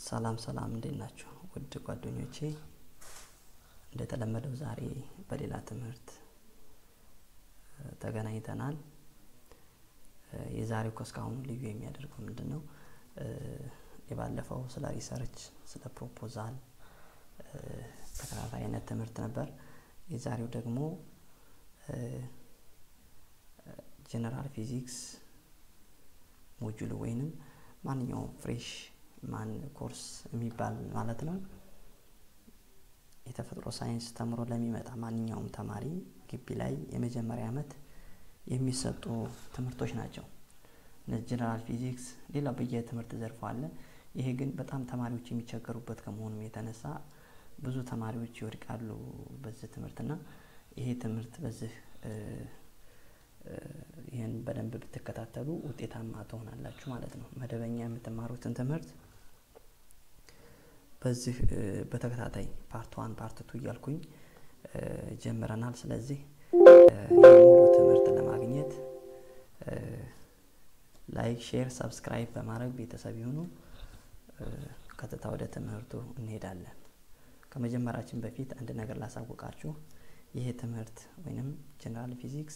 ሰላም ሰላም እንዴት ናችሁ? ውድ ጓደኞቼ እንደተለመደው ዛሬ በሌላ ትምህርት ተገናኝተናል። የዛሬው ከእስካሁኑ ልዩ የሚያደርገው ምንድን ነው? የባለፈው ስለ ሪሰርች፣ ስለ ፕሮፖዛል ተከታታይ አይነት ትምህርት ነበር። የዛሬው ደግሞ ጀነራል ፊዚክስ ሞጁል ወይንም ማንኛውም ፍሬሽ ማን ኮርስ የሚባል ማለት ነው። የተፈጥሮ ሳይንስ ተምሮ ለሚመጣ ማንኛውም ተማሪ ግቢ ላይ የመጀመሪያ ዓመት የሚሰጡ ትምህርቶች ናቸው። እነዚህ ጀነራል ፊዚክስ፣ ሌላው በየትምህርት ዘርፎ አለ። ይሄ ግን በጣም ተማሪዎች የሚቸገሩበት ከመሆኑም የተነሳ ብዙ ተማሪዎች ይወድቃሉ በዚህ ትምህርትና ይሄ ትምህርት በዚህ ይህን በደንብ ብትከታተሉ ውጤታማ ትሆናላችሁ ማለት ነው። መደበኛ የምትማሩትን ትምህርት በዚህ በተከታታይ ፓርት ዋን ፓርት ቱ እያልኩኝ ጀምረናል። ስለዚህ ሙሉ ትምህርት ለማግኘት ላይክ፣ ሼር፣ ሰብስክራይብ በማድረግ ቤተሰብ ይሁኑ። ቀጥታ ወደ ትምህርቱ እንሄዳለን። ከመጀመራችን በፊት አንድ ነገር ላሳውቃችሁ። ይሄ ትምህርት ወይንም ጀነራል ፊዚክስ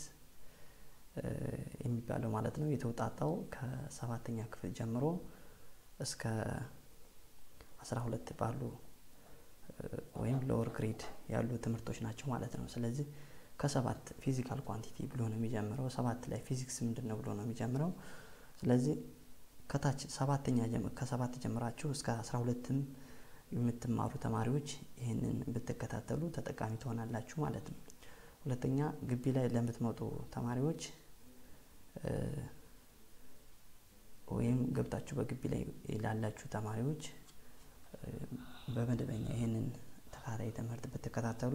የሚባለው ማለት ነው የተውጣጣው ከሰባተኛ ክፍል ጀምሮ እስከ አስራ ሁለት ባሉ ወይም ሎወር ግሬድ ያሉ ትምህርቶች ናቸው ማለት ነው። ስለዚህ ከሰባት ፊዚካል ኳንቲቲ ብሎ ነው የሚጀምረው። ሰባት ላይ ፊዚክስ ምንድን ነው ብሎ ነው የሚጀምረው። ስለዚህ ከታች ሰባተኛ ከሰባት ጀምራችሁ እስከ አስራ ሁለትም የምትማሩ ተማሪዎች ይህንን ብትከታተሉ ተጠቃሚ ትሆናላችሁ ማለት ነው። ሁለተኛ ግቢ ላይ ለምትመጡ ተማሪዎች ወይም ገብታችሁ በግቢ ላይ ላላችሁ ተማሪዎች በመደበኛ ይህንን ተከታታይ ትምህርት ብትከታተሉ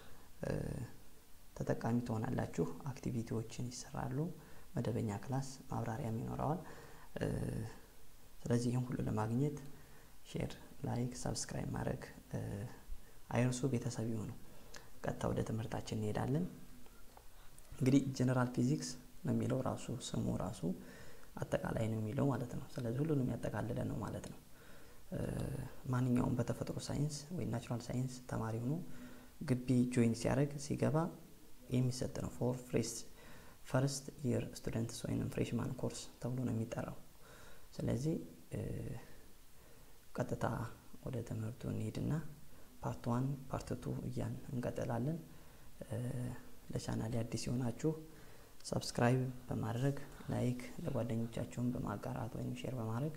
ተጠቃሚ ትሆናላችሁ። አክቲቪቲዎችን ይሰራሉ። መደበኛ ክላስ ማብራሪያም ይኖረዋል። ስለዚህ ይህን ሁሉ ለማግኘት ሼር፣ ላይክ፣ ሰብስክራይብ ማድረግ አይርሱ። ቤተሰብ ይሁኑ። ቀጥታ ወደ ትምህርታችን እንሄዳለን። እንግዲህ ጀነራል ፊዚክስ ነው የሚለው ራሱ ስሙ ራሱ አጠቃላይ ነው የሚለው ማለት ነው። ስለዚህ ሁሉንም ያጠቃልለ ነው ማለት ነው። ማንኛውም በተፈጥሮ ሳይንስ ወይ ናቹራል ሳይንስ ተማሪ ሆኖ ግቢ ጆይን ሲያደርግ ሲገባ የሚሰጥ ነው። ፎር ፍሬስ ፈርስት ይር ስቱደንትስ ወይም ፍሬሽማን ኮርስ ተብሎ ነው የሚጠራው። ስለዚህ ቀጥታ ወደ ትምህርቱ እንሄድና ፓርት ዋን ፓርት ቱ እያን እንቀጥላለን። ለቻናል አዲስ የሆናችሁ ሰብስክራይብ በማድረግ ላይክ ለጓደኞቻችሁን በማጋራት ወይም ሼር በማድረግ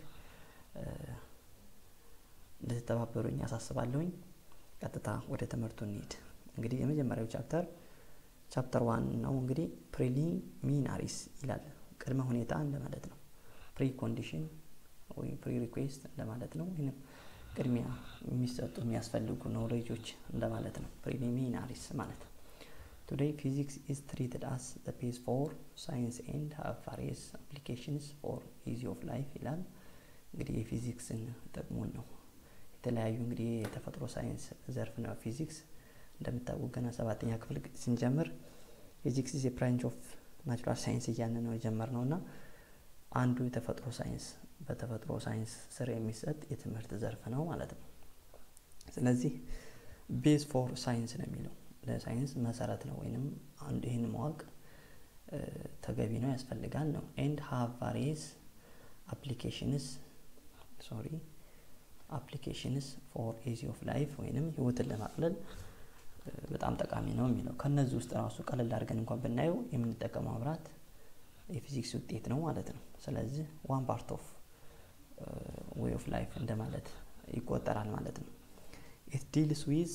እንድትተባበሩኝ ያሳስባለሁኝ። ቀጥታ ወደ ትምህርቱ እንሂድ። እንግዲህ የመጀመሪያው ቻፕተር ቻፕተር ዋን ነው። እንግዲህ ፕሪሊሚናሪስ ይላል። ቅድመ ሁኔታ እንደማለት ነው። ፕሪ ኮንዲሽን ወይም ፕሪ ሪኩዌስት እንደማለት ነው። ወይም ቅድሚያ የሚሰጡ የሚያስፈልጉ ኖሌጆች እንደማለት ነው። ፕሪሊሚናሪስ ማለት ነው። ቱዴይ ፊዚክስ ኢዝ ትሪትድ አስ ዘ ቤዝ ፎር ሳይንስ ኤንድ ሃቭ ቫሪየስ አፕሊኬሽንስ ፎር ኢዚ ኦፍ ላይፍ ይላል። እንግዲህ የፊዚክስን ጥቅሙን ነው። የተለያዩ እንግዲህ የተፈጥሮ ሳይንስ ዘርፍ ነው ፊዚክስ። እንደምታውቁ ገና ሰባተኛ ክፍል ስንጀምር ፊዚክስ ኢዝ ብራንች ኦፍ ናቹራል ሳይንስ እያልን ነው የጀመርነው እና አንዱ የተፈጥሮ ሳይንስ በተፈጥሮ ሳይንስ ስር የሚሰጥ የትምህርት ዘርፍ ነው ማለት ነው። ስለዚህ ቤዝ ፎር ሳይንስ ነው የሚለው ለሳይንስ መሰረት ነው ወይንም አንዱ ይህን ማወቅ ተገቢ ነው ያስፈልጋል ነው። ኤንድ ሃቭ ቫሪየስ አፕሊኬሽንስ ሶሪ አፕሊኬሽንስ ፎር ኢዚ ኦፍ ላይፍ ወይንም ህይወትን ለማቅለል በጣም ጠቃሚ ነው የሚለው ከነዚህ ውስጥ ራሱ ቀለል አድርገን እንኳን ብናየው የምንጠቀመው መብራት የፊዚክስ ውጤት ነው ማለት ነው። ስለዚህ ዋን ፓርት ኦፍ ዌይ ኦፍ ላይፍ እንደማለት ይቆጠራል ማለት ነው። ኢት ዲልስ ዊዝ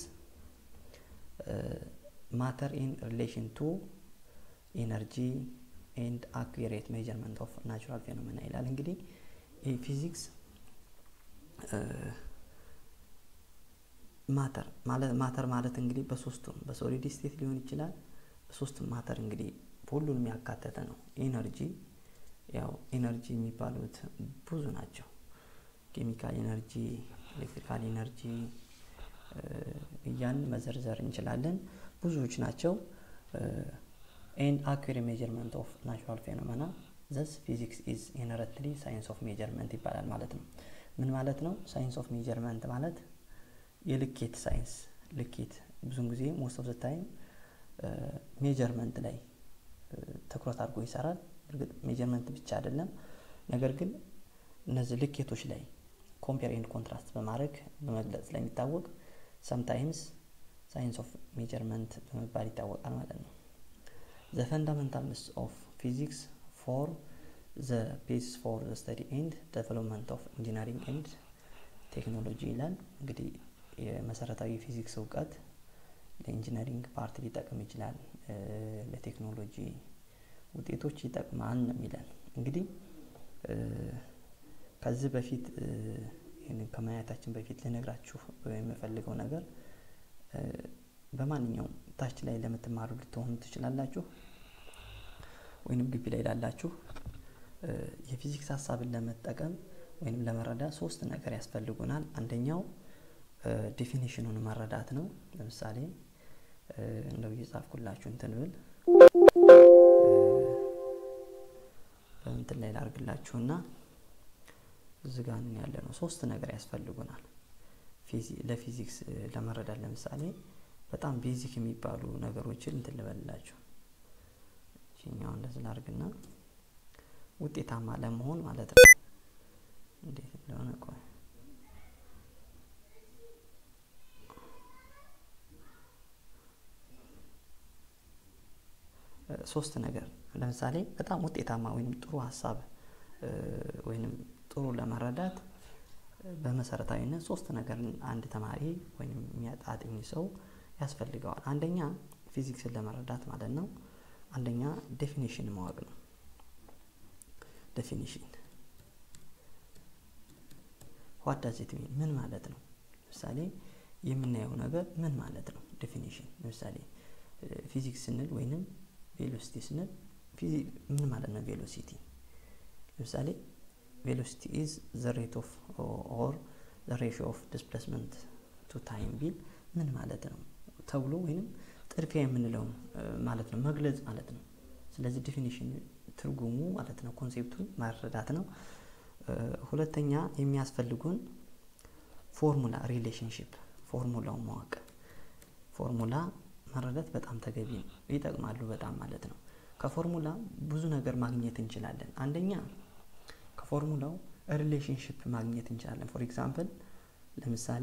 ማተር ኢን ሪሌሽን ቱ ኤነርጂ ኤንድ አኩሬት ሜጀርመንት ኦፍ ናቹራል ፌኖሜና ይላል። እንግዲህ ይህ ፊዚክስ ማተር ማለት ማተር ማለት እንግዲህ በሶስቱም በሶሊድ ስቴት ሊሆን ይችላል። በሶስቱም ማተር እንግዲህ ሁሉንም ያካተተ ነው። ኤነርጂ ያው ኤነርጂ የሚባሉት ብዙ ናቸው። ኬሚካል ኤነርጂ፣ ኤሌክትሪካል ኤነርጂ እያን መዘርዘር እንችላለን። ብዙዎች ናቸው። ኤንድ አኩሬት ሜጀርመንት ኦፍ ናቹራል ፌኖሜና ዘስ ፊዚክስ ኢዝ ኢነረንትሊ ሳይንስ ኦፍ ሜጀርመንት ይባላል ማለት ነው። ምን ማለት ነው? ሳይንስ ኦፍ ሜጀርመንት ማለት የልኬት ሳይንስ ልኬት ብዙን ጊዜ ሞስት ኦፍ ዘ ታይም ሜጀርመንት ላይ ትኩረት አድርጎ ይሰራል። እርግጥ ሜጀርመንት ብቻ አይደለም፣ ነገር ግን እነዚህ ልኬቶች ላይ ኮምፔር ኤንድ ኮንትራስት በማድረግ በመግለጽ ስለሚታወቅ ሰምታይምስ ሳይንስ ኦፍ ሜጀርመንት በመባል ይታወቃል ማለት ነው። ዘ ፈንዳሜንታልስ ኦፍ ፊዚክስ ፎር ዘ ቤሲስ ፎር ዘ ስተዲ ኤንድ ዴቨሎፕመንት ኦፍ ኢንጂነሪንግ ኤንድ ቴክኖሎጂ ይላል። እንግዲህ የመሰረታዊ ፊዚክስ እውቀት ለኢንጂነሪንግ ፓርት ሊጠቅም ይችላል፣ ለቴክኖሎጂ ውጤቶች ይጠቅማል ነው የሚለን። እንግዲህ ከዚህ በፊት ይህንን ከማየታችን በፊት ልነግራችሁ የምፈልገው ነገር በማንኛውም ታች ላይ ለምትማሩ ልትሆኑ ትችላላችሁ፣ ወይንም ግቢ ላይ ላላችሁ የፊዚክስ ሀሳብን ለመጠቀም ወይንም ለመረዳት ሶስት ነገር ያስፈልጉናል። አንደኛው ዴፊኒሽኑን መረዳት ነው። ለምሳሌ እንደው እየጻፍኩላችሁ እንትን ብል በእንትን ላይ ላርግላችሁና እዚህ ጋር ያለ ነው። ሶስት ነገር ያስፈልጉናል ለፊዚክስ ለመረዳት። ለምሳሌ በጣም ቤዚክ የሚባሉ ነገሮችን እንትን ልበልላችሁ። ይህኛው እንደዚህ ላርግና ውጤታማ ለመሆን ማለት ነው። እንዴት እንደሆነ ቆይ ሶስት ነገር ለምሳሌ በጣም ውጤታማ ወይም ጥሩ ሀሳብ ወይም ጥሩ ለመረዳት በመሰረታዊነት ሶስት ነገር አንድ ተማሪ ወይም የሚያጣጥኝ ሰው ያስፈልገዋል። አንደኛ ፊዚክስን ለመረዳት ማለት ነው። አንደኛ ዴፊኒሽን ማወቅ ነው። ዴፊኒሽን ዋት ዳዝ ኢት ሚን ምን ማለት ነው? ለምሳሌ የምናየው ነገር ምን ማለት ነው? ዴፊኒሽን ለምሳሌ ፊዚክስ ስንል ወይንም ቬሎሲቲ ስንል ምን ማለት ነው? ቬሎሲቲ ለምሳሌ ቬሎሲቲ ኢዝ ዘ ሬት ኦፍ ኦር ዘ ሬሽዮ ኦፍ ዲስፕሌስመንት ቱ ታይም ቢል ምን ማለት ነው ተብሎ ወይንም ጥድፊያ የምንለው ማለት ነው መግለጽ ማለት ነው። ስለዚህ ዲፊኒሽን ትርጉሙ ማለት ነው ኮንሴፕቱን መረዳት ነው። ሁለተኛ የሚያስፈልጉን ፎርሙላ ሪሌሽንሽፕ ፎርሙላውን ማወቅ ፎርሙላ መረዳት በጣም ተገቢ ነው። ይጠቅማሉ በጣም ማለት ነው። ከፎርሙላ ብዙ ነገር ማግኘት እንችላለን። አንደኛ ከፎርሙላው ሪሌሽንሽፕ ማግኘት እንችላለን። ፎር ኤግዛምፕል ለምሳሌ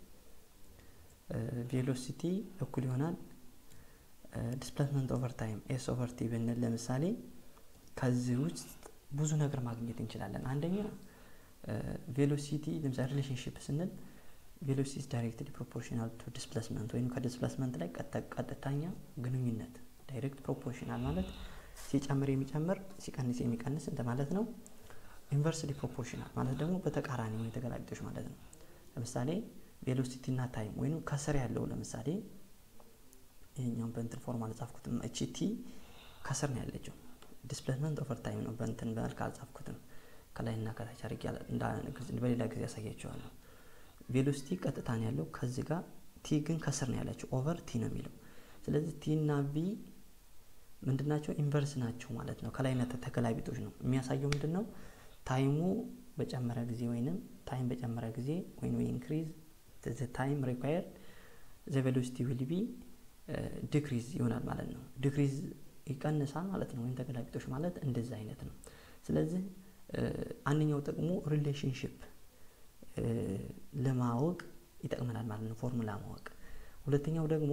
ቬሎሲቲ እኩል ይሆናል ዲስፕሌስመንት ኦቨር ታይም ኤስ ኦቨር ቲ ብንል ለምሳሌ ከዚህ ውስጥ ብዙ ነገር ማግኘት እንችላለን። አንደኛ ቬሎሲቲ ለምሳሌ ሪሌሽንሽፕ ስንል ቬሎሲቲ ዳይሬክትሊ ፕሮፖርሽናል ቱ ዲስፕሌስመንት ወይም ከዲስፕሌስመንት ላይ ቀጥተኛ ግንኙነት ዳይሬክት ፕሮፖርሽናል ማለት ሲጨምር የሚጨምር ሲቀንስ የሚቀንስ እንደማለት ነው። ኢንቨርስሊ ፕሮፖርሽናል ማለት ደግሞ በተቃራኒ ወይ ተገላቢጦች ማለት ነው። ለምሳሌ ቬሎሲቲ እና ታይም ወይም ከስር ያለው ለምሳሌ ይሄኛውን በእንትን ፎርም አልጻፍኩትም። እቺ ቲ ከስር ነው ያለችው። ዲስፕሌስመንት ኦቨር ታይም ነው በእንትን በመልክ አልጻፍኩትም። ከላይና ከታች አድርጌ በሌላ ጊዜ ያሳያቸዋለሁ። ቬሎሲቲ ቀጥታ ነው ያለው ከዚህ ጋር፣ ቲ ግን ከስር ነው ያለችው። ኦቨር ቲ ነው የሚለው። ስለዚህ ቲ እና ቪ ምንድን ናቸው? ኢንቨርስ ናቸው ማለት ነው። ከላይና ተገላቢጦች ነው የሚያሳየው። ምንድን ነው ታይሙ በጨመረ ጊዜ ወይንም ታይም በጨመረ ጊዜ ወይም ኢንክሪዝ ዘ ታይም ሪኳየርድ ዘ ቬሎሲቲ ዊል ቢ ዲክሪዝ ይሆናል ማለት ነው። ዲክሪዝ ይቀንሳል ማለት ነው። ወይም ተገላቢጦች ማለት እንደዚህ አይነት ነው። ስለዚህ አንደኛው ጥቅሙ ሪሌሽንሽፕ ለማወቅ ይጠቅመናል ማለት ነው፣ ፎርሙላ ማወቅ። ሁለተኛው ደግሞ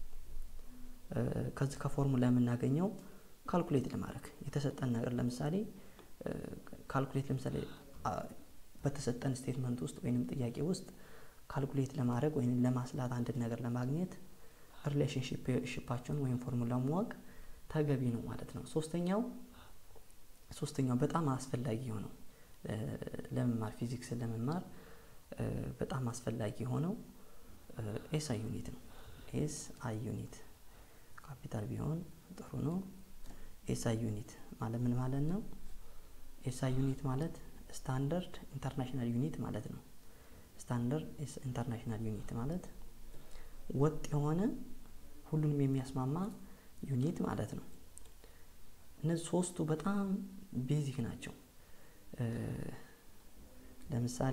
ከዚህ ከፎርሙላ የምናገኘው ካልኩሌት ለማድረግ የተሰጠን ነገር ለምሳሌ ካልኩሌት ለምሳሌ በተሰጠን ስቴትመንት ውስጥ ወይም ጥያቄ ውስጥ ካልኩሌት ለማድረግ ወይም ለማስላት አንድን ነገር ለማግኘት ሪሌሽንሽፓቸውን ወይም ፎርሙላ ማወቅ ተገቢ ነው ማለት ነው። ሶስተኛው ሶስተኛው በጣም አስፈላጊ የሆነው ለመማር ፊዚክስን ለመማር በጣም አስፈላጊ የሆነው ኤስ አይ ዩኒት ነው። ኤስ አይ ዩኒት ካፒታል ቢሆን ጥሩ ነው። ኤስ አይ ዩኒት ማለት ምን ማለት ነው? ኤስ አይ ዩኒት ማለት ስታንዳርድ ኢንተርናሽናል ዩኒት ማለት ነው። ስታንዳርድ ኢንተርናሽናል ዩኒት ማለት ወጥ የሆነ ሁሉንም የሚያስማማ ዩኒት ማለት ነው። እነዚህ ሶስቱ በጣም ቤዚክ ናቸው። ለምሳሌ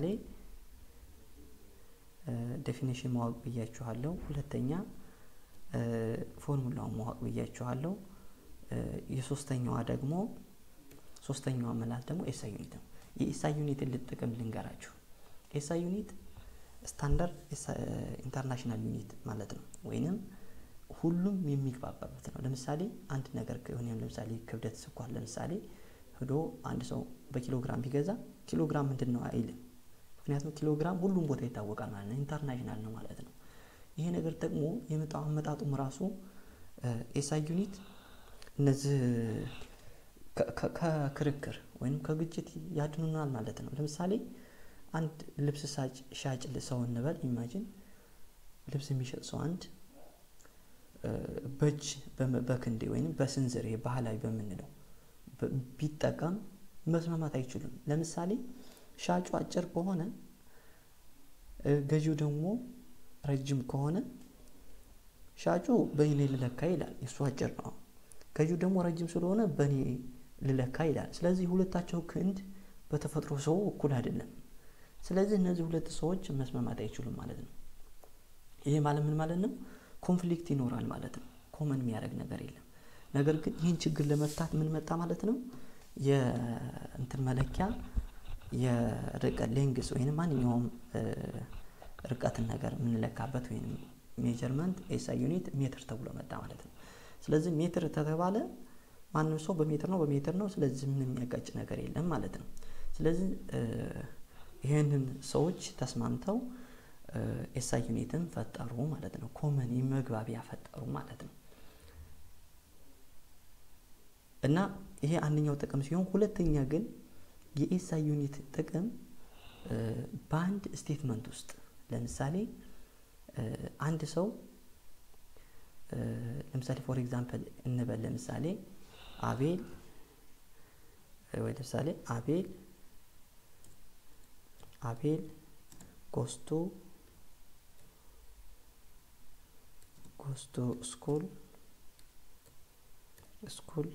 ዴፊኒሽን ማወቅ ብያችኋለሁ። ሁለተኛ ፎርሙላውን ማወቅ ብያችኋለሁ። የሶስተኛዋ ደግሞ ሶስተኛዋ መላት ደግሞ ኤስአይ ዩኒት ነው። የኤስአይ ዩኒትን ልጥቅም ልንገራችሁ። ኤስአይ ዩኒት ስታንዳርድ ኢንተርናሽናል ዩኒት ማለት ነው፣ ወይንም ሁሉም የሚግባባበት ነው። ለምሳሌ አንድ ነገር ከሆነ ለምሳሌ ክብደት ስኳር ለምሳሌ ሄዶ አንድ ሰው በኪሎግራም ቢገዛ ኪሎግራም ምንድን ነው አይልም። ምክንያቱም ኪሎግራም ሁሉም ቦታ ይታወቃል ማለት ነው፣ ኢንተርናሽናል ነው ማለት ነው። ይሄ ነገር ደግሞ የመጣው አመጣጡም ራሱ ኤስአይ ዩኒት እነዚህ ከክርክር ወይም ከግጭት ያድኑናል ማለት ነው። ለምሳሌ አንድ ልብስ ሻጭ ሰው እንበል ኢማጂን ልብስ የሚሸጥ ሰው አንድ በእጅ በክንዴ ወይም በስንዝር ባህላዊ በምንለው ቢጠቀም መስማማት አይችሉም። ለምሳሌ ሻጩ አጭር ከሆነ ገዢው ደግሞ ረጅም ከሆነ ሻጩ በእኔ ልለካ ይላል፣ እሱ አጭር ነው። ገዢው ደግሞ ረጅም ስለሆነ በእኔ ልለካ ይላል። ስለዚህ ሁለታቸው ክንድ በተፈጥሮ ሰው እኩል አይደለም። ስለዚህ እነዚህ ሁለት ሰዎች መስማማት አይችሉም ማለት ነው። ይሄ ማለት ምን ማለት ነው? ኮንፍሊክት ይኖራል ማለት ነው። ኮመን የሚያደርግ ነገር የለም። ነገር ግን ይህን ችግር ለመፍታት ምን መጣ ማለት ነው? የእንትን መለኪያ የርቀት ሌንግስ ወይም ማንኛውም ርቀትን ነገር የምንለካበት ወይም ሜጀርመንት ኤስአይ ዩኒት ሜትር ተብሎ መጣ ማለት ነው። ስለዚህ ሜትር ተተባለ ማንም ሰው በሜትር ነው በሜትር ነው። ስለዚህ ምንም የሚያጋጭ ነገር የለም ማለት ነው። ስለዚህ ይህንን ሰዎች ተስማምተው ኤስአይ ዩኒትን ፈጠሩ ማለት ነው። ኮመን መግባቢያ ፈጠሩ ማለት ነው። እና ይሄ አንደኛው ጥቅም ሲሆን፣ ሁለተኛ ግን የኤስአይ ዩኒት ጥቅም በአንድ ስቴትመንት ውስጥ ለምሳሌ አንድ ሰው ለምሳሌ ፎር ኤግዛምፕል እንበል ለምሳሌ አቤል ወይ ለምሳሌ አቤል አቤል ጎስቱ ጎስቱ ስኩል ስኩል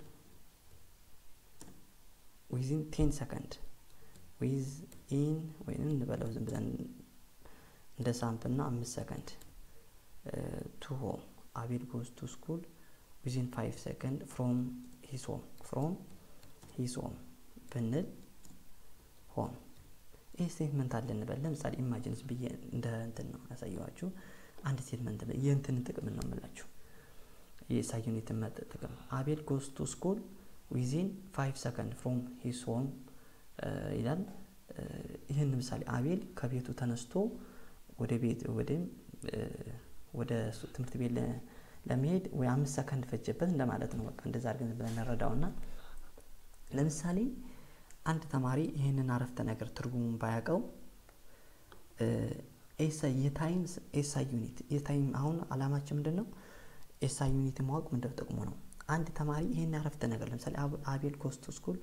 ዊዝን ቴን ሰከንድ ዊዝ ኢን ወይም እንበለው ዝም ብለን እንደ ሳምፕል ነው አምስት ሰከንድ ቱ ሆም አቤል ጎስ ቱ ስኩል ዊዝን ፋይቭ ሰከንድ ፍሮም ሂስ ሆም ፍሮም ሂስ ሆም ብንል ሆም ይህ ስቴትመንት አለ እንበል። ለምሳሌ ኢማጂንስ ብዬ እንደ እንትን ነው ያሳየኋችሁ። አንድ ስቴትመንት የእንትን ጥቅም ነው የምላችሁ የኤስአይ ዩኒትን መጥ ጥቅም አቤል ጎስ ቱ ስኩል ዊዚን ፋይቭ ሰከንድ ፍሮም ሂስ ሆም ይላል። ይህን ምሳሌ አቤል ከቤቱ ተነስቶ ወደ ቤት ወደም ወደ ትምህርት ቤት ለመሄድ ወይ አምስት ሰከንድ ፈጀበት እንደማለት ነው። በቃ እንደዛ አድርገን ብለን እንረዳውና ለምሳሌ አንድ ተማሪ ይህንን አረፍተ ነገር ትርጉሙን ባያውቀው ኤስአይ የታይም ኤስአይ ዩኒት የታይም አሁን አላማችን ምንድን ነው? ኤስአይ ዩኒት ማወቅ ምንድን ጥቅሙ ነው? አንድ ተማሪ ይህን አረፍተ ነገር ለምሳሌ አቤል ጎስ ቱ ስኩል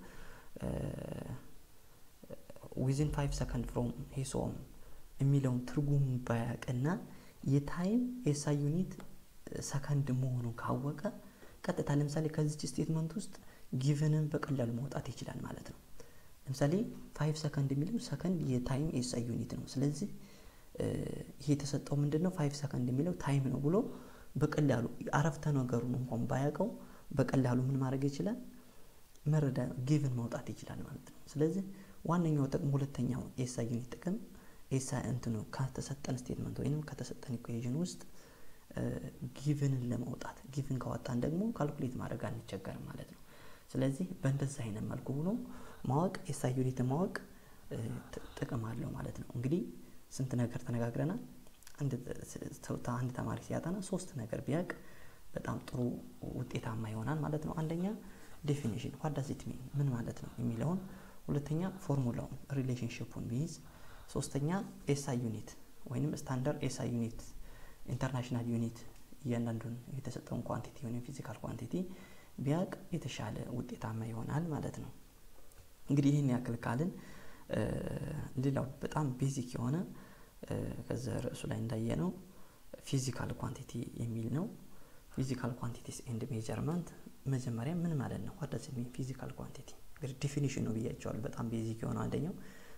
ዊዝን ፋይቭ ሰከንድ ፍሮም ሂስ ሆም የሚለውን ትርጉሙን ባያውቅና የታይም ኤስአይ ዩኒት ሰከንድ መሆኑን ካወቀ ቀጥታ ለምሳሌ ከዚች ስቴትመንት ውስጥ ጊቨንን በቀላሉ ማውጣት ይችላል ማለት ነው። ለምሳሌ ፋይቭ ሰከንድ የሚለው ሰከንድ የታይም ኤስአይ ዩኒት ነው። ስለዚህ ይሄ የተሰጠው ምንድን ነው? ፋይቭ ሰከንድ የሚለው ታይም ነው ብሎ በቀላሉ አረፍተ ነገሩን እንኳን ባያውቀው በቀላሉ ምን ማድረግ ይችላል? መረዳ ጊቭን ማውጣት ይችላል ማለት ነው። ስለዚህ ዋነኛው ጥቅም ሁለተኛው ኤስአይ ዩኒት ጥቅም ኤስአይ እንትኑ ከተሰጠን ስቴትመንት ወይም ከተሰጠን ኢኩዌዥን ውስጥ ጊቭንን ለማውጣት ጊቭን ካወጣን ደግሞ ካልኩሌት ማድረግ አንቸገርም ማለት ነው። ስለዚህ በእንደዚህ አይነት መልኩ ብሎ ማወቅ ኤስአይ ዩኒትን ማወቅ ጥቅም አለው ማለት ነው። እንግዲህ ስንት ነገር ተነጋግረናል። አንድ ተማሪ ሲያጠና ሶስት ነገር ቢያውቅ በጣም ጥሩ ውጤታማ ይሆናል ማለት ነው። አንደኛ ዴፊኒሽን ዋት ዳዝ ኢት ሚን ምን ማለት ነው የሚለውን፣ ሁለተኛ ፎርሙላውን ሪሌሽንሽፑን ቢይዝ፣ ሶስተኛ ኤስአይ ዩኒት ወይንም ስታንዳርድ ኤስአይ ዩኒት ኢንተርናሽናል ዩኒት እያንዳንዱን የተሰጠውን ኳንቲቲ ወይም ፊዚካል ኳንቲቲ ቢያውቅ የተሻለ ውጤታማ ይሆናል ማለት ነው። እንግዲህ ይህን ያክል ካልን ሌላው በጣም ቤዚክ የሆነ ከዚ ርዕሱ ላይ እንዳየ ነው ፊዚካል ኳንቲቲ የሚል ነው። ፊዚካል ኳንቲቲስ ኤንድ ሜጀርመንት መጀመሪያ ምን ማለት ነው? ዋት ዳዝ ሚን ፊዚካል ኳንቲቲ እንግዲህ ዲፊኒሽን ነው ብያቸዋል። በጣም ቤዚክ የሆነው አንደኛው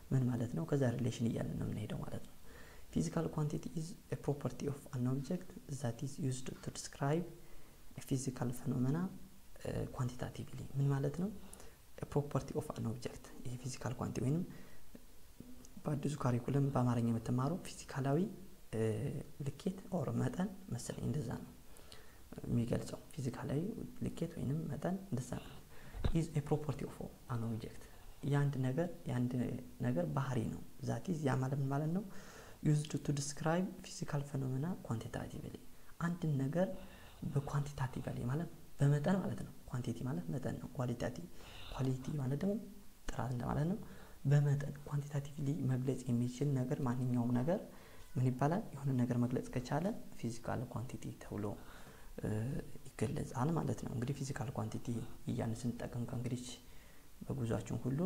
ምን ማለት ነው? ከዛ ሪሌሽን እያለን ነው የምንሄደው ማለት ነው። ፊዚካል ኳንቲቲ ኢዝ ኤ ፕሮፐርቲ ኦፍ አን ኦብጀክት ዛት ኢዝ ዩዝድ ቱ ዲስክራይብ ፊዚካል ፌኖሜና ኳንቲታቲቭሊ ምን ማለት ነው? ፕሮፐርቲ ኦፍ አን ኦብጀክት ይህ ፊዚካል ኳንቲ ወይንም በአዲሱ ካሪኩለም በአማርኛ የምትማረው ፊዚካላዊ ልኬት ኦር መጠን መሰለኝ እንደዛ ነው የሚገልጸው ፊዚካላዊ ልኬት ወይንም መጠን እንደዛ ነው። ኢዝ ኤ ፕሮፐርቲ ኦፍ አን ኦብጀክት የአንድ ነገር የአንድ ነገር ባህሪ ነው። ዛት ኢዝ ያ ማለት ማለት ነው ዩዝድ ቱ ዲስክራይብ ፊዚካል ፌኖሜና ኳንቲታቲቭሊ አንድን ነገር በኳንቲታቲቭሊ ማለት በመጠን ማለት ነው። ኳንቲቲ ማለት መጠን ነው። ኳሊታቲ ኳሊቲ ማለት ደግሞ ጥራት እንደማለት ነው። በመጠን ኳንቲታቲቭሊ መግለጽ የሚችል ነገር ማንኛውም ነገር ምን ይባላል? የሆነ ነገር መግለጽ ከቻለ ፊዚካል ኳንቲቲ ተብሎ ይገለጻል ማለት ነው። እንግዲህ ፊዚካል ኳንቲቲ እያን ስንጠቀም ከእንግዲህ በጉዟችን ሁሉ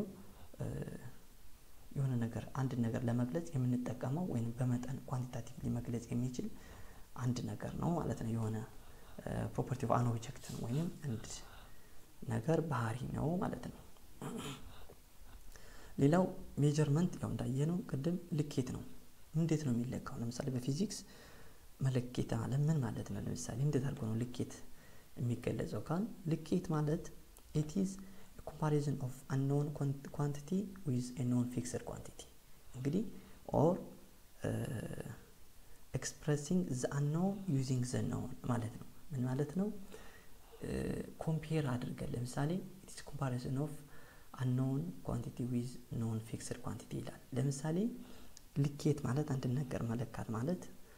የሆነ ነገር አንድ ነገር ለመግለጽ የምንጠቀመው ወይም በመጠን ኳንቲታቲቭሊ መግለጽ የሚችል አንድ ነገር ነው ማለት ነው። የሆነ ፕሮፐርቲ ኦፍ አን ኦብጀክት ነው ወይም አንድ ነገር ባህሪ ነው ማለት ነው። ሌላው ሜጀርመንት ያው እንዳየነው ቅድም ልኬት ነው። እንዴት ነው የሚለካው? ለምሳሌ በፊዚክስ መለኬት ማለት ምን ማለት ነው? ለምሳሌ እንዴት አድርጎ ነው ልኬት የሚገለጸው? ካል ልኬት ማለት ኢት ኢዝ ኮምፓሪዝን ኦፍ አንኖን ኳንቲቲ ዊዝ ኖን ፊክስድ ኳንቲቲ እንግዲህ ኦር ኤክስፕሬሲንግ ዘ አንኖን ዩዚንግ ዘ ኖን ማለት ነው። ምን ማለት ነው? ኮምፔር አድርገን ለምሳሌ ኢትስ ኮምፓሪዝን ኦፍ አንኖን ኳንቲቲ ዊዝ ኖን ፊክስድ ኳንቲቲ ይላል። ለምሳሌ ልኬት ማለት አንድን ነገር መለካት ማለት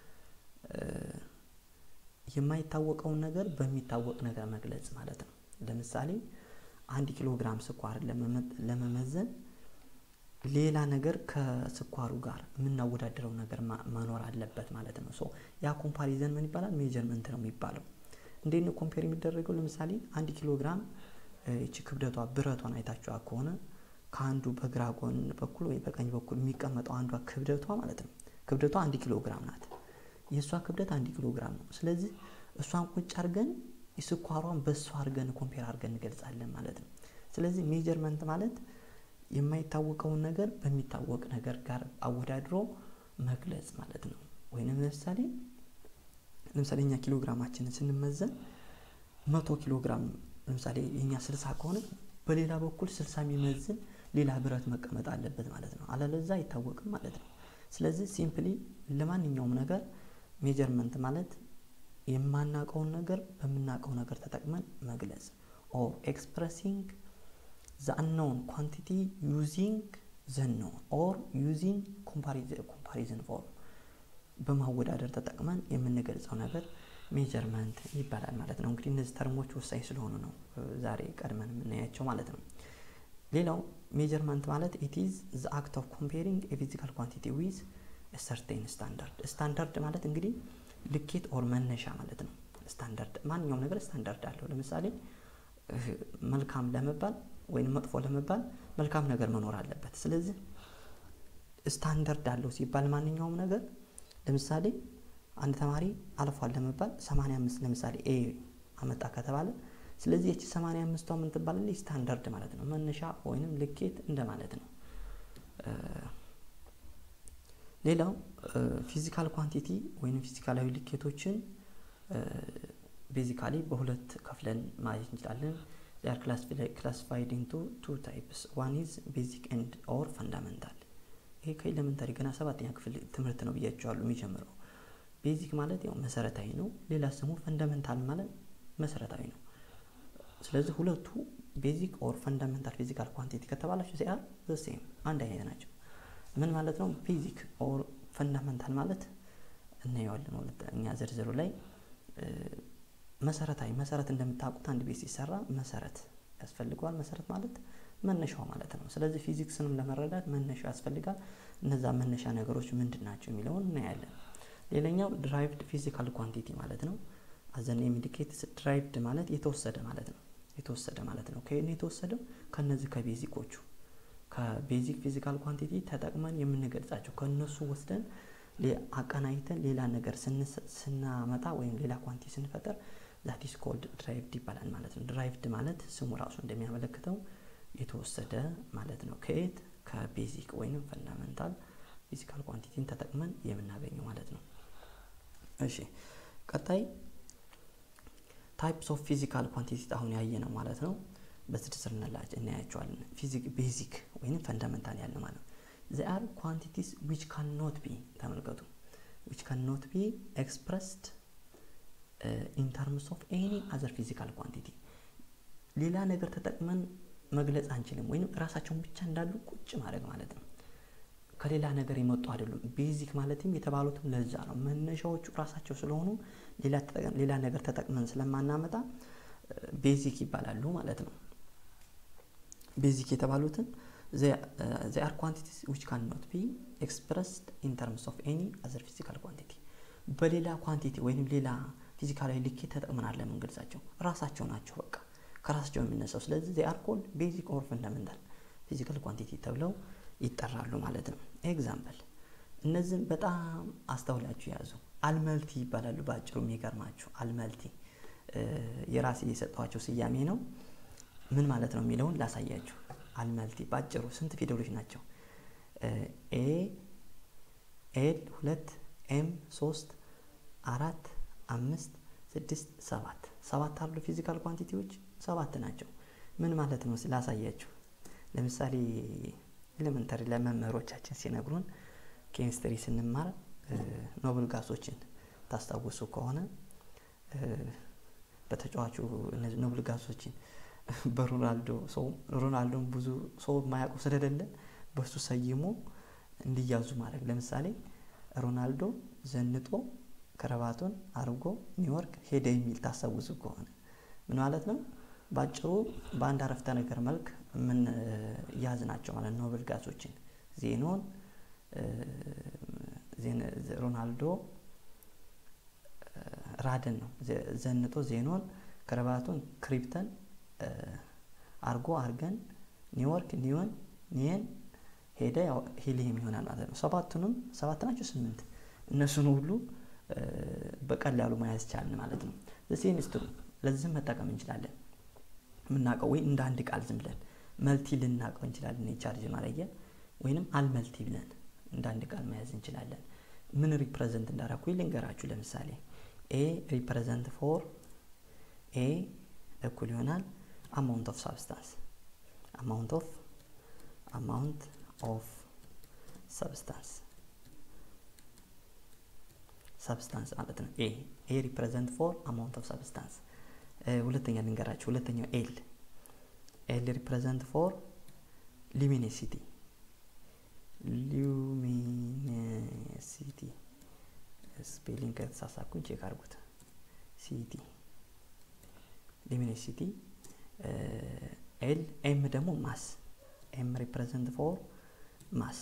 የማይታወቀውን ነገር በሚታወቅ ነገር መግለጽ ማለት ነው። ለምሳሌ አንድ ኪሎ ግራም ስኳር ለመመዘን ሌላ ነገር ከስኳሩ ጋር የምናወዳደረው ነገር መኖር አለበት ማለት ነው። ሶ ያ ኮምፓሪዘን ምን ይባላል? ሜጀርመንት ነው የሚባለው። እንዴት ነው ኮምፔር የሚደረገው? ለምሳሌ አንድ ኪሎ ግራም ይቺ ክብደቷ ብረቷን አይታችኋ ከሆነ ከአንዱ በግራ ጎን በኩል ወይ በቀኝ በኩል የሚቀመጠው አንዷ ክብደቷ ማለት ነው። ክብደቷ አንድ ኪሎ ግራም ናት። የእሷ ክብደት አንድ ኪሎ ግራም ነው። ስለዚህ እሷን ቁጭ አድርገን የስኳሯን በእሷ አድርገን ኮምፔር አድርገን እንገልጻለን ማለት ነው። ስለዚህ ሜጀርመንት ማለት የማይታወቀውን ነገር በሚታወቅ ነገር ጋር አወዳድሮ መግለጽ ማለት ነው። ወይንም ለምሳሌ ለምሳሌ እኛ ኪሎ ግራማችንን ስንመዘን መቶ ኪሎ ግራም ለምሳሌ የኛ ስልሳ ከሆነ በሌላ በኩል ስልሳ የሚመዝን ሌላ ብረት መቀመጥ አለበት ማለት ነው። አለለዛ አይታወቅም ማለት ነው። ስለዚህ ሲምፕሊ ለማንኛውም ነገር ሜጀርመንት ማለት የማናውቀውን ነገር በምናውቀው ነገር ተጠቅመን መግለጽ ኦር ኤክስፕሬሲንግ ዘ አንኖን ኳንቲቲ ዩዚንግ ዘ ኖን ኦር ዩዚንግ ኮምፓሪዝን ፎርም በማወዳደር ተጠቅመን የምንገልጸው ነገር ሜጀርመንት ይባላል ማለት ነው። እንግዲህ እነዚህ ተርሞች ወሳኝ ስለሆኑ ነው ዛሬ ቀድመን የምናያቸው ማለት ነው። ሌላው ሜጀርመንት ማለት ኢት ኢዝ ዘ አክት ኦፍ ኮምፔሪንግ የፊዚካል ኳንቲቲ ዊዝ ሰርቴን ስታንዳርድ። ስታንዳርድ ማለት እንግዲህ ልኬት ኦር መነሻ ማለት ነው። ስታንዳርድ ማንኛውም ነገር ስታንዳርድ አለው። ለምሳሌ መልካም ለመባል ወይም መጥፎ ለመባል መልካም ነገር መኖር አለበት። ስለዚህ ስታንዳርድ አለው ሲባል ማንኛውም ነገር ለምሳሌ አንድ ተማሪ አልፏል ለመባል 85 ለምሳሌ ኤ አመጣ ከተባለ ስለዚህ የቺ 85ቷ ምን ትባላለች? ስታንዳርድ ማለት ነው። መነሻ ወይንም ልኬት እንደማለት ነው። ሌላው ፊዚካል ኳንቲቲ ወይም ፊዚካላዊ ልኬቶችን ቤዚካሊ በሁለት ከፍለን ማየት እንችላለን። ዚር ክላሲፋይድ ኢንቱ ቱ ታይፕስ ዋን ኢዝ ቤዚክ ኤንድ ኦር ፈንዳመንታል። ይሄ ከኤሌመንታሪ ገና ሰባተኛ ክፍል ትምህርት ነው ብያቸዋሉ የሚጀምረው ቤዚክ ማለት ያው መሰረታዊ ነው። ሌላ ስሙ ፈንዳመንታል ማለት መሰረታዊ ነው። ስለዚህ ሁለቱ ቤዚክ ኦር ፈንዳመንታል ፊዚካል ኳንቲቲ ከተባላችሁ ዚአር ዘሴም አንድ አይነት ናቸው። ምን ማለት ነው? ቤዚክ ኦር ፈንዳመንታል ማለት እናየዋለን ሁለተኛ ዝርዝሩ ላይ መሰረታዊ መሰረት እንደምታውቁት አንድ ቤት ሲሰራ መሰረት ያስፈልገዋል። መሰረት ማለት መነሻው ማለት ነው። ስለዚህ ፊዚክስንም ለመረዳት መነሻው ያስፈልጋል። እነዛ መነሻ ነገሮች ምንድን ናቸው የሚለውን እናያለን። ሌላኛው ድራይቭድ ፊዚካል ኳንቲቲ ማለት ነው። አዘን ኢንዲኬትስ ድራይቭድ ማለት የተወሰደ ማለት ነው። የተወሰደ ማለት ነው። ከየት ነው የተወሰደው? ከነዚህ ከቤዚኮቹ ከቤዚክ ፊዚካል ኳንቲቲ ተጠቅመን የምንገልጻቸው ከእነሱ ወስደን አቀናይተን ሌላ ነገር ስናመጣ ወይም ሌላ ኳንቲቲ ስንፈጠር ዛት ኢስ ኮልድ ድራይቭድ ይባላል ማለት ነው። ድራይቭድ ማለት ስሙ ራሱ እንደሚያመለክተው የተወሰደ ማለት ነው። ከየት ከቤዚክ ወይንም ፈንዳመንታል ፊዚካል ኳንቲቲን ተጠቅመን የምናገኘው ማለት ነው። እሺ ቀጣይ ታይፕስ ኦፍ ፊዚካል ኳንቲቲ አሁን ያየ ነው ማለት ነው። በዝርዝር እናያቸዋለን። ፊዚክ ቤዚክ ወይም ፈንዳመንታል ያለ ማለት ነው። ዚ አር ኳንቲቲስ ዊች ካን ኖት ቢ ተመልከቱ፣ ዊች ካን ኖት ቢ ኤክስፕረስድ ኢን ተርምስ ኦፍ ኤኒ አዘር ፊዚካል ኳንቲቲ ሌላ ነገር ተጠቅመን መግለጽ አንችልም፣ ወይም ራሳቸውን ብቻ እንዳሉ ቁጭ ማድረግ ማለት ነው። ከሌላ ነገር የመጡ አይደሉም። ቤዚክ ማለትም የተባሉትም ለዛ ነው። መነሻዎቹ ራሳቸው ስለሆኑ ሌላ ነገር ተጠቅመን ስለማናመጣ ቤዚክ ይባላሉ ማለት ነው። ቤዚክ የተባሉትን ዚ አር ኳንቲቲስ ዊች ካን ኖት ቢ ኤክስፕረስድ ኢን ተርምስ ኦፍ ኤኒ አዘር ፊዚካል ኳንቲቲ በሌላ ኳንቲቲ ወይም ሌላ ፊዚካላዊ ልኬት ተጠቅመን አለ የምንገልጻቸው ራሳቸው ናቸው። በቃ ከራሳቸው የሚነሳው ስለዚህ ዚ አር ኮልድ ቤዚክ ኦር ፈንዳመንታል ፊዚካል ኳንቲቲ ተብለው ይጠራሉ ማለት ነው። ኤግዛምፕል እነዚህም በጣም አስተውላችሁ ያዙ። አልመልቲ ይባላሉ። በአጭሩ የሚገርማችሁ አልመልቲ የራሴ የሰጠኋቸው ስያሜ ነው። ምን ማለት ነው የሚለውን ላሳያችሁ። አልመልቲ በአጭሩ ስንት ፊደሎች ናቸው? ኤ ኤል ሁለት ኤም ሶስት አራት አምስት ስድስት ሰባት ሰባት አሉ ፊዚካል ኳንቲቲዎች ሰባት ናቸው። ምን ማለት ነው ላሳያችሁ። ለምሳሌ ኤሌመንተሪ ለመምህሮቻችን ሲነግሩን ኬሚስትሪ ስንማር ኖብል ጋሶችን ታስታውሱ ከሆነ በተጫዋቹ እነዚህ ኖብል ጋሶችን በሮናልዶ ሰው ሮናልዶን ብዙ ሰው የማያውቀው ስለሌለ በሱ ሰይሞ እንዲያዙ ማድረግ። ለምሳሌ ሮናልዶ ዘንጦ ከረባቱን አርጎ ኒውዮርክ ሄደ የሚል ታስታውሱ ከሆነ ምን ማለት ነው? በአጭሩ በአንድ አረፍተ ነገር መልክ ምን ያዝ ናቸው ማለት ኖብል ጋሶችን ዜኖን ሮናልዶ ራደን ነው ዘንጦ ዜኖን ከረባቱን ክሪፕተን አርጎ አርገን ኒውዮርክ ኒዮን ኒየን ሄደ ሂሊየም ይሆናል ማለት ነው። ሰባቱንም ሰባት ናቸው ስምንት እነሱን ሁሉ በቀላሉ መያዝ ቻልን ማለት ነው። ሴንስትሩ ለዚህም መጠቀም እንችላለን። የምናውቀው ወይ እንደ አንድ ቃል ዝም ብለን መልቲ ልናውቀው እንችላለን። የቻርጅ ማለያ ወይንም አልመልቲ ብለን እንደ አንድ ቃል መያዝ እንችላለን። ምን ሪፕሬዘንት እንዳደረኩ ልንገራችሁ። ለምሳሌ ኤ ሪፕሬዘንት ፎር ኤ እኩል ይሆናል አማውንት ኦፍ ሳብስታንስ አማውንት ኦፍ አማውንት ኦፍ ሰብስታንስ ሰብስታንስ ማለት ነው። ኤ ኤ ሪፕሬዘንት ፎር አማውንት ኦፍ ሰብስታንስ። ሁለተኛ ልንገራችሁ። ሁለተኛው ኤል ኤል ሪፕሬዘንት ፎር ሉሚኔሲቲ ሉሚኔሲቲ ስፔሊንግ ከተሳሳኩኝ ቼክ አድርጉት። ሲቲ ሉሚኔሲቲ ኤል ኤም ደግሞ ማስ ኤም ሪፕሬዘንት ፎር ማስ።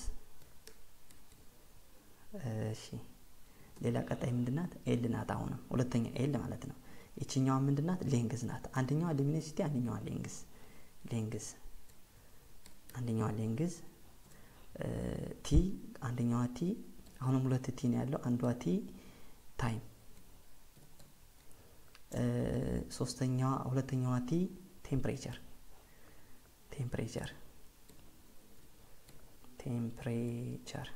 እሺ ሌላ ቀጣይ ምንድናት? ኤል ናት። አሁንም ሁለተኛ ኤል ማለት ነው። ይችኛዋ ምንድናት? ሌንግዝ ናት። አንደኛዋ ሉሚኔሲቲ፣ አንደኛዋ ሌንግዝ ሌንግዝ አንደኛዋ ሌንግዝ ቲ አንደኛዋ ቲ አሁንም ሁለት ቲ ነው ያለው። አንዷ ቲ ታይም ሶስተኛዋ ሁለተኛዋ ቲ ቴምፕሬቸር ቴምፕሬቸር ቴምፕሬቸር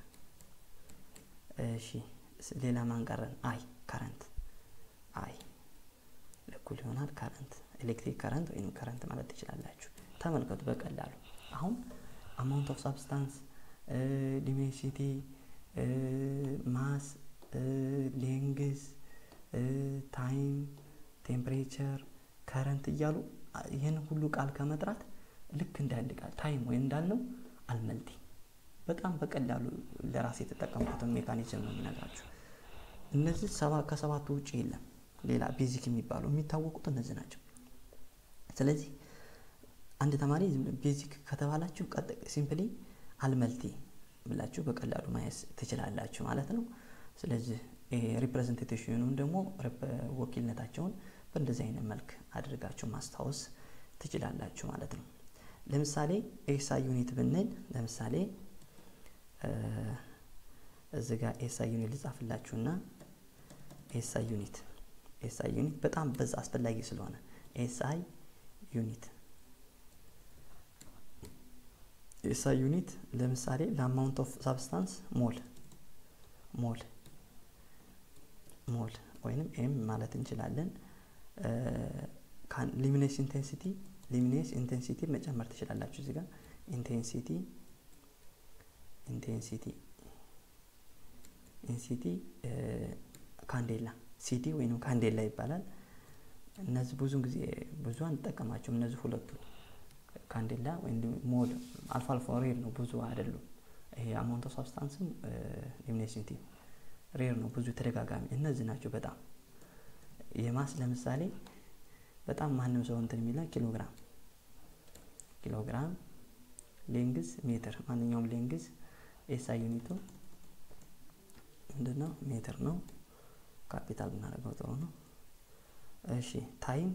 እሺ ሌላ ማን ቀረን? አይ ከረንት አይ እኩል ይሆናል ከረንት ኤሌክትሪክ ከረንት ወይም ከረንት ማለት ትችላላችሁ። ተመልከቱ በቀላሉ አሁን አማውንት ኦፍ ሳብስታንስ ሉሚኔሲቲ ማስ ሌንግዝ ታይም ቴምፕሬቸር ከረንት እያሉ ይህን ሁሉ ቃል ከመጥራት ልክ እንደ አንድ ቃል ታይም ወይም እንዳልነው አልመልቲ በጣም በቀላሉ ለራስ የተጠቀምኩትን ሜካኒዝም ነው የሚነግራችሁ። እነዚህ ከሰባቱ ውጭ የለም ሌላ ቤዚክ የሚባሉ የሚታወቁት እነዚህ ናቸው። ስለዚህ አንድ ተማሪ ቤዚክ ከተባላችሁ ሲምፕሊ አልመልቲ ብላችሁ በቀላሉ ማየት ትችላላችሁ ማለት ነው። ስለዚህ ሪፕሬዘንቴሽኑን ደግሞ ወኪልነታቸውን በእንደዚህ አይነት መልክ አድርጋችሁ ማስታወስ ትችላላችሁ ማለት ነው። ለምሳሌ ኤስአይ ዩኒት ብንል ለምሳሌ እዚ ጋር ኤስአይ ዩኒት ልጻፍላችሁና ኤስአይ ዩኒት ኤስአይ ዩኒት በጣም በዛ አስፈላጊ ስለሆነ ኤስአይ ዩኒት ኤስአይ ዩኒት ለምሳሌ ለአማውንት ኦፍ ሳብስታንስ ሞል ሞል ሞል ወይንም ኤም ማለት እንችላለን። ሊሚኔስ ኢንቴንሲቲ ሊሚኔስ ኢንቴንሲቲ መጨመር ትችላላችሁ። እዚህ ጋር ኢንቴንሲቲ ኢንቴንሲቲ ኢንሲቲ ካንዴላ ሲዲ ወይም ካንዴላ ይባላል። እነዚህ ብዙ ጊዜ ብዙ አንጠቀማቸውም። እነዚህ ሁለቱ ካንዴላ ወይም ሞል አልፎ አልፎ ሬር ነው፣ ብዙ አይደሉም። ይሄ አማውንት ኦፍ ሳብስታንስም ሊሚኔሲቲ ሬር ነው፣ ብዙ ተደጋጋሚ እነዚህ ናቸው። በጣም የማስ ለምሳሌ በጣም ማንም ሰው እንትን የሚለ ኪሎግራም ኪሎግራም ሌንግዝ ሜትር ማንኛውም ሌንግዝ ኤስአይ ዩኒቱ ምንድነው? ሜትር ነው። ካፒታል ብናደርገው ጥሩ ነው። እሺ ታይም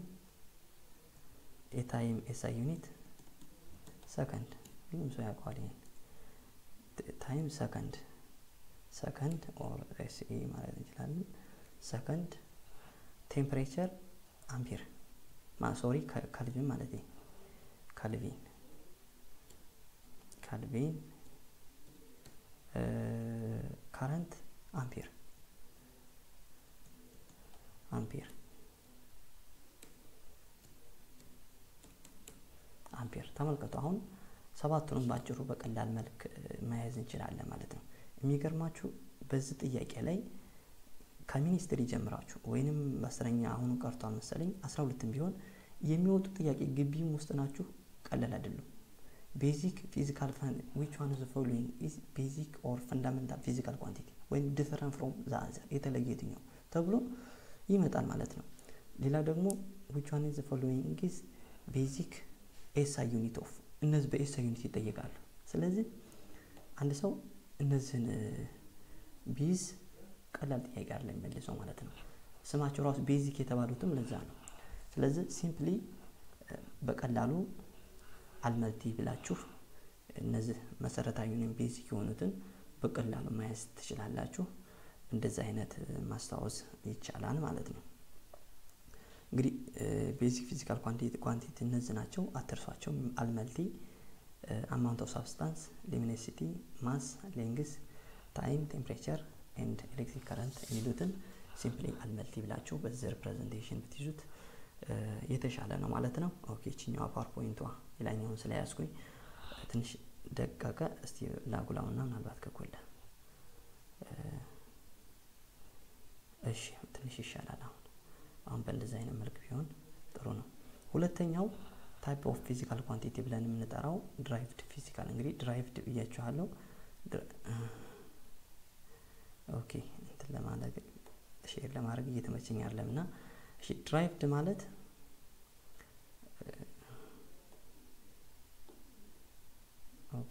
የታይም ኤስአይ ዩኒት ሰከንድ፣ ሁሉም ሰው ያውቀዋል ይሄን ታይም ሰከንድ ሰከንድ ኦር ኤስኢ ማለት እንችላለን። ሰከንድ ቴምፕሬቸር አምፒር ሶሪ ካልቪን ማለት ካልቪን ካልቪን ካረንት አምፒር አምፒር አምፒር ተመልከቱ። አሁን ሰባቱንም ባጭሩ በቀላል መልክ መያዝ እንችላለን ማለት ነው። የሚገርማችሁ በዚህ ጥያቄ ላይ ከሚኒስትሪ ጀምራችሁ ወይንም በአስረኛ አሁኑ ቀርቷል መሰለኝ አስራ ሁለትም ቢሆን የሚወጡ ጥያቄ ግቢም ውስጥ ናችሁ ቀላል አይደሉም። ቤዚክ ፊዚካል ዊች ዋን ዘ ፎሎዊንግ ኢዝ ቤዚክ ኦር ፈንዳሜንታል ፊዚካል ኳንቲቲ ወይም ዲፈረንት ፍሮም ዘ አዘር የተለየ የትኛው ተብሎ ይመጣል ማለት ነው። ሌላ ደግሞ ዊች ዋን ዘ ፎሎዊንግ ኢዝ ቤዚክ ኤስአይ ዩኒት ኦፍ እነዚህ በኤስአይ ዩኒት ይጠየቃሉ። ስለዚህ አንድ ሰው እነዚህን ቢዝ ቀላል ጥያቄ አለ የሚመልሰው ማለት ነው። ስማቸው ራሱ ቤዚክ የተባሉትም ለዛ ነው። ስለዚህ ሲምፕሊ በቀላሉ አልመልቲ ብላችሁ እነዚህ መሰረታዊ ወይም ቤዚክ የሆኑትን በቀላሉ መያዝ ትችላላችሁ። እንደዚህ አይነት ማስታወስ ይቻላል ማለት ነው። እንግዲህ ቤዚክ ፊዚካል ኳንቲቲ እነዚህ ናቸው፣ አትርሷቸው። አልመልቲ፣ አማውንት ኦፍ ሳብስታንስ፣ ሉሚኔሲቲ፣ ማስ፣ ሌንግስ፣ ታይም፣ ቴምፕሬቸር ኤንድ ኤሌክትሪክ ከረንት የሚሉትን ሲምፕሊ አልመልቲ ብላችሁ በዚህ ሪፕሬዘንቴሽን ብትይዙት የተሻለ ነው ማለት ነው። ኦኬ ችኛዋ ፓወርፖይንቷ ሌላኛውን ስለያዝኩኝ ትንሽ ደቀቀ። እስቲ ላጉላውና ምናልባት ከኮለ እሺ ትንሽ ይሻላል። አሁን አሁን በእንደዚህ አይነት መልክ ቢሆን ጥሩ ነው። ሁለተኛው ታይፕ ኦፍ ፊዚካል ኳንቲቲ ብለን የምንጠራው ድራይቭድ ፊዚካል እንግዲህ ድራይቭድ ብያችኋለሁ። ኦኬ እንትን ለማድረግ ሼር ለማድረግ እየተመቸኝ አይደለም እና እሺ ድራይቭድ ማለት ኦኬ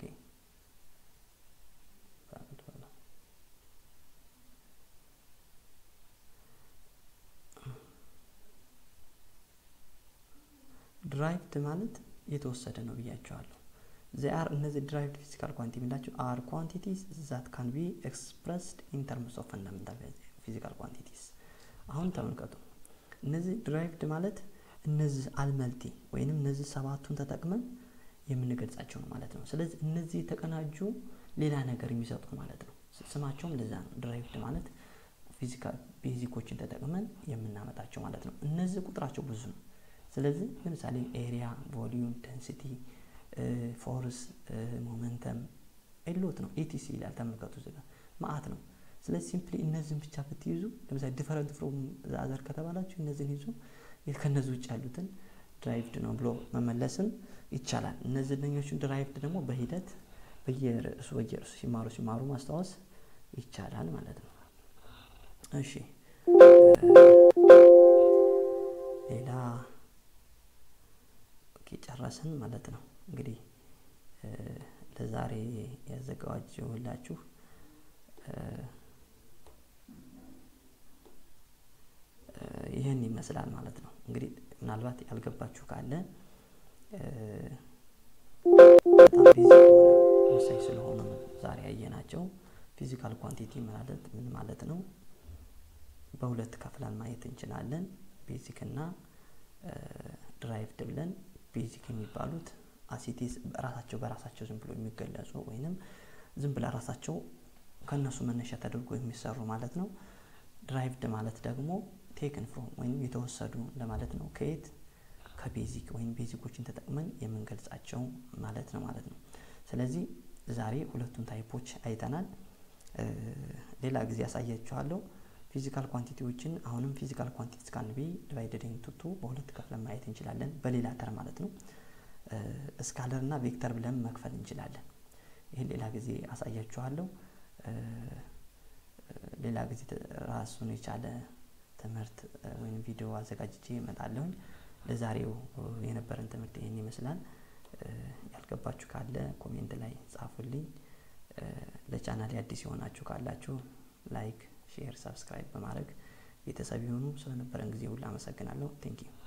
ድራይቭድ ማለት የተወሰደ ነው ብያቸዋለሁ። ዚአር እነዚህ ድራይቭድ ፊዚካል ኳንቲ የምንላቸው አር ኳንቲቲስ ዛት ካን ቢ ኤክስፕረስድ ኢን ተርምስ ኦፍ ፈንዳሜንታል ፊዚካል ኳንቲቲስ። አሁን ተመልከቱ። እነዚህ ድራይቭድ ማለት እነዚህ አልመልቲ ወይንም እነዚህ ሰባቱን ተጠቅመን የምንገልጻቸው ነው ማለት ነው። ስለዚህ እነዚህ የተቀናጁ ሌላ ነገር የሚሰጡ ማለት ነው። ስማቸውም ለዛ ነው። ድራይቭድ ማለት ፊዚካል ቤዚኮችን ተጠቅመን የምናመጣቸው ማለት ነው። እነዚህ ቁጥራቸው ብዙ ነው። ስለዚህ ለምሳሌ ኤሪያ፣ ቮሊዩም፣ ደንሲቲ፣ ፎርስ፣ ሞመንተም ኤሎት ነው። ኤቲሲ ይላል ተመልከቱ። እዚህ ጋር ማአት ነው። ስለዚህ ሲምፕሊ እነዚህን ብቻ ብትይዙ ለምሳሌ ዲፈረንት ፍሮም አዘር ከተባላችሁ እነዚህን ይዞ ከነዚህ ውጭ ያሉትን ድራይቭድ ነው ብሎ መመለስም ይቻላል። እነዚህ ደኞቹን ድራይቭድ ደግሞ በሂደት በየርዕሱ በየርዕሱ ሲማሩ ሲማሩ ማስታወስ ይቻላል ማለት ነው። እሺ ሌላ ጨረስን ማለት ነው። እንግዲህ ለዛሬ ያዘጋጀሁላችሁ ይህን ይመስላል ማለት ነው። እንግዲህ ምናልባት ያልገባችሁ ካለ በጣም ቤዚክ የሆነ ወሳኝ ስለሆኑ ነው ዛሬ ያየናቸው። ፊዚካል ኳንቲቲ ማለት ምን ማለት ነው? በሁለት ከፍለን ማየት እንችላለን። ቤዚክ እና ድራይቭድ ብለን ቤዚክ የሚባሉት አሲቲስ ራሳቸው በራሳቸው ዝም ብሎ የሚገለጹ ወይንም ዝም ብለ ራሳቸው ከእነሱ መነሻ ተደርጎ የሚሰሩ ማለት ነው። ድራይቭድ ማለት ደግሞ ቴክን ፍሮም ወይም የተወሰዱ ለማለት ነው። ከየት ከቤዚክ ወይም ቤዚኮችን ተጠቅመን የምንገልጻቸው ማለት ነው ማለት ነው። ስለዚህ ዛሬ ሁለቱን ታይፖች አይተናል። ሌላ ጊዜ ያሳያችኋለሁ። ፊዚካል ኳንቲቲዎችን አሁንም ፊዚካል ኳንቲቲስ ካን ቢ ዲቫይደድ ኢንቱ ቱ በሁለት ከፍለን ማየት እንችላለን። በሌላ ተር ማለት ነው። ስካለር እና ቬክተር ብለን መክፈል እንችላለን። ይህን ሌላ ጊዜ አሳያችኋለሁ። ሌላ ጊዜ ራሱን የቻለ ትምህርት ወይም ቪዲዮ አዘጋጅቼ እመጣለሁኝ። ለዛሬው የነበረን ትምህርት ይህን ይመስላል። ያልገባችሁ ካለ ኮሜንት ላይ ጻፉልኝ። ለቻናል አዲስ የሆናችሁ ካላችሁ ላይክ፣ ሼር፣ ሰብስክራይብ በማድረግ ቤተሰብ የሆኑ ስለነበረን ጊዜ ሁሉ አመሰግናለሁ። ቴንኪዩ